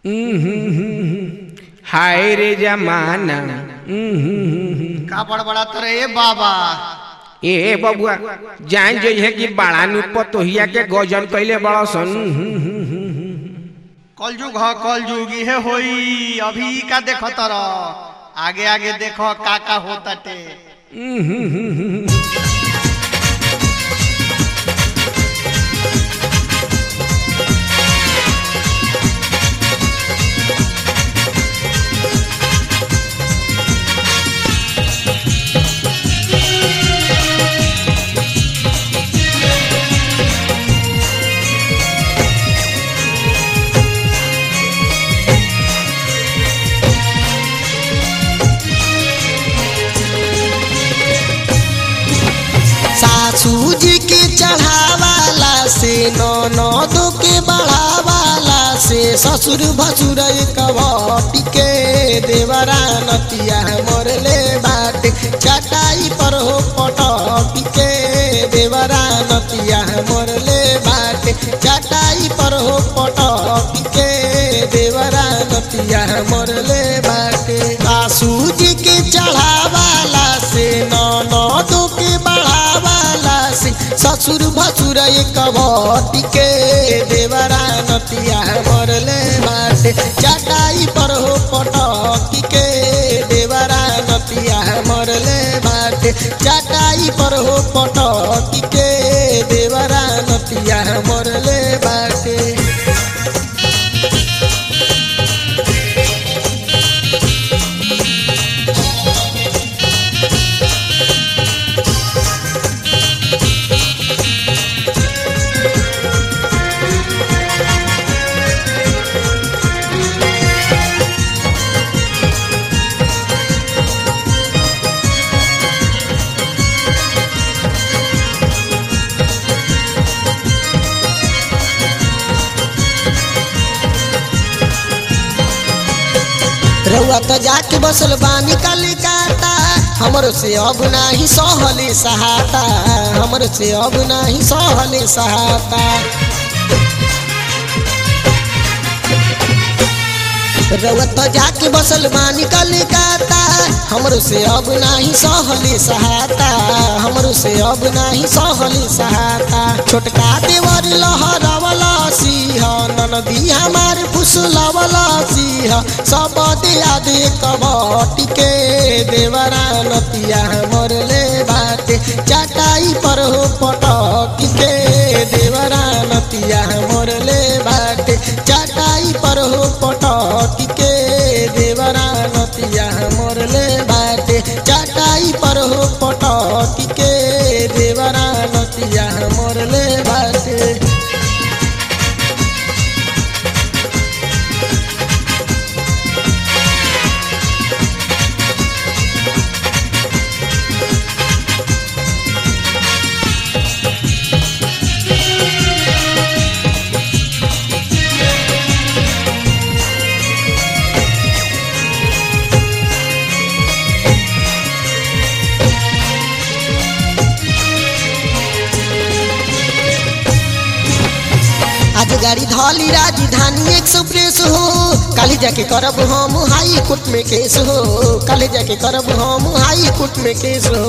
हाय रे जमाना का बड़बड़ात रे बाबा ए बबुआ जान जइहे कि बड़ा नु पतोहिया के गजन कइले बड़ा सन कलजुग ह कलजुग इहे होई अभी का देख तर आगे आगे देखो का का होताटे सासू जी के चढ़ावाला से ननद के बढ़ावाला से ससुर भसुर कवटी के देवरा नतिया मरले बाटे चटाई पर हो पटकी के देवरा नतिया मरले बाटे चटाई पर हो पटकी के देवरा नतिया मरले बाटे सासू जी के चढ़ावाला से ननद के बढ़ावाला से ससुर भसुर कवटी के देवरा नतिया मरले बाटे चटाई पर हो पटकी के देवरा नतिया मरले बाटे चटाई पर हो पटकी के देवरा नतिया मरले बाटे रउआ तो जाके बसल बानी कलिकाता हमरो से अब नाही सहले सहाता हमरो से अब नाही सहले सहाता रउआ तो जाके बसल बानी कलिकाता हमरो से अब नाही सहले सहाता हमरो से अब नाही सहले सहाता छोटका देवर लहरवला सिंह ननदी हमार फुसलवला सिंह सब दिया दे कबटी के देवरा नतिया मरले बाटे चटाई पर हो पटकी के देवरा नतिया मरले बाटे चटाई पर हो पटकी के देवरा नतिया मरले बाटे चटाई पर हो पटकी के देवरा नतिया मरले बाटे आज गाड़ी धौली राजधानी एक्सप्रेस हो काले जाके करब हम हाई कोर्ट में केस हो काले जाके करब हम हाई कोर्ट में केस हो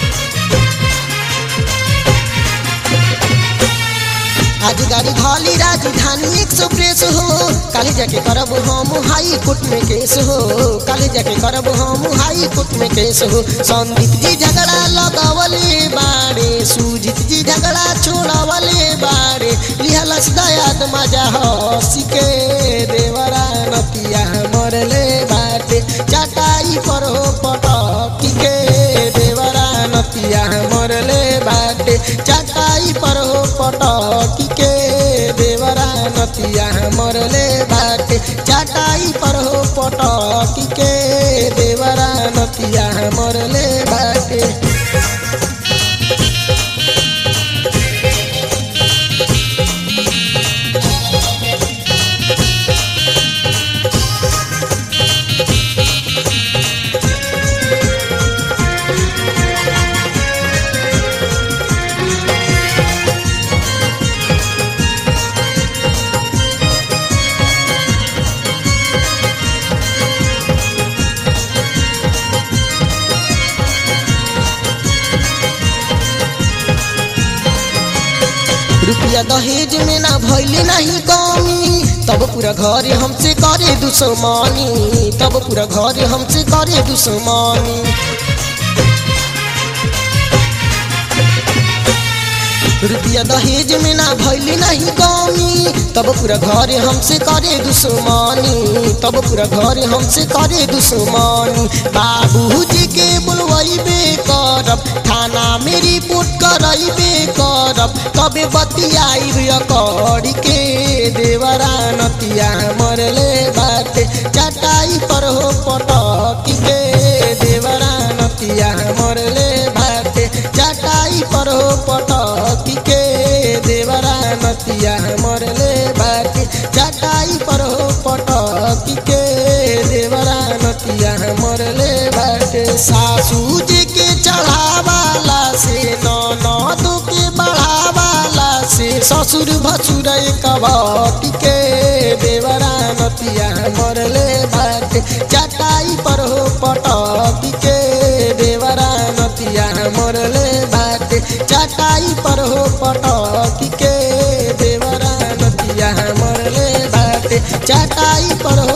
आज गाड़ी धौली राजधानी एक्सप्रेस हो काले जाके करब हम हाई कोर्ट में केस हो काले जाके करब हम हाई कोर्ट में केस हो संदीप जी झगड़ा लगावले बाड़े सुजीत जी झगड़ा छोड़ावले बाड़े लिहलस दयाद मजा हसी के देवरा नतिया मरले बाटे चटाई पर हो पटकी के देवरा नतिया मरले बाटे चटाई पर हो पटकी के देवरा नतिया मरले बाटे चटाई पर हो पटकी के देवरा नतिया मरले बाटे रुपया दहेज में ना भैले नहीं कमी तब पूरा घर हमसे करे दुश्मनी तब पूरा घर हमसे करे दुश्मनी रुपया दहेज में ना भैली नहीं कमी तब पूरा घर हमसे करे दुश्मनी तब पूरा घर हमसे करे दुश्मनी बाबूजी के बुलवैबे करब थाना में रिपोर्ट करैबे करब तबे बतियाई करी के देवरा नतिया मरले बाटे चटाई पर हो पटकी के देवरा नतिया मरले बाटे चटाई पर हो पटकी के देवरा नतिया मरले बाटे चटाई पर हो पटकी के देवरा नतिया मरले बाटे सासू जी के चढ़ावाला से ननद के बढ़ावाला से ससुर भसुर कबटी के देवरा नतिया मरले बाटे चटाई पर हो पटकी के देवरा नतिया मरले बाटे चटाई पर हो पटकी के देवरा नतिया मरले बाटे चटाई पर